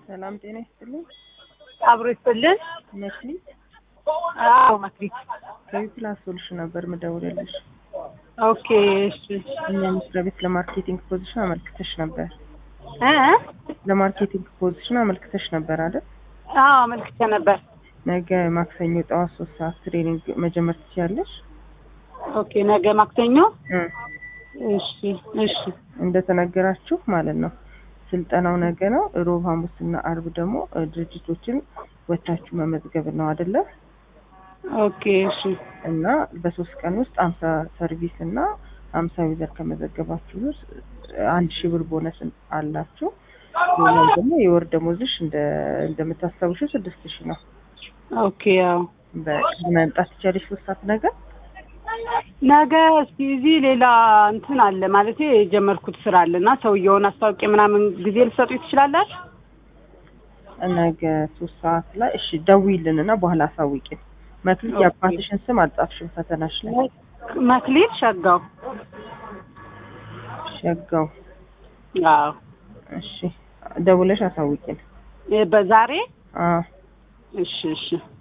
ሰላም ጤና ይስጥልኝ። አብሮ ይስጥልን። መክሊት አዎ መክሊት። ከዊፕላስ ሶሉሽን ነበር ምደውልልሽ። ኦኬ እሺ። እኛ መስሪያ ቤት ለማርኬቲንግ ፖዚሽን አመልክተሽ ነበር። እ ለማርኬቲንግ ፖዚሽን አመልክተሽ ነበር አይደል? አዎ አመልክቼ ነበር። ነገ ማክሰኞ ጠዋት ሶስት ሰዓት ትሬኒንግ መጀመር ትችያለሽ። ኦኬ ነገ ማክሰኞ። እ እሺ እሺ እንደተነገራችሁ ማለት ነው። ስልጠናው ነገ ነው። ሮብ፣ ሐሙስና አርብ ደግሞ እ ድርጅቶችን ወታችሁ መመዝገብ ነው አይደለ? ኦኬ እሺ እና በሶስት ቀን ውስጥ አምሳ ሰርቪስ እና አምሳ ዩዘር ከመዘገባችሁ ውስጥ አንድ ሺህ ብር ቦነስ አላችሁ። ሌላው ደግሞ የወር ደሞዝሽ እንደ እንደምታስታውሽው ስድስት ሺህ ነው። ኦኬ ያው በቅድ መምጣት ትችያለሽ ሶስት ሰዓት ነገር ነገ እስኪ እዚህ ሌላ እንትን አለ ማለት የጀመርኩት ስራ አለ እና ሰውየውን አስታውቄ ምናምን ጊዜ ልሰጡኝ ትችላላችሁ? ነገ ሶስት ሰዓት ላይ እሺ፣ ደውይልን እና በኋላ አሳውቂን። መክሊት ኦኬ። የአባትሽን ስም አልጻፍሽም ፈተናሽ ላይ። መክሊት ሸጋው። ሸጋው። አዎ እሺ፣ ደውለሽ አሳውቂን። እ በዛሬ አዎ እሺ እሺ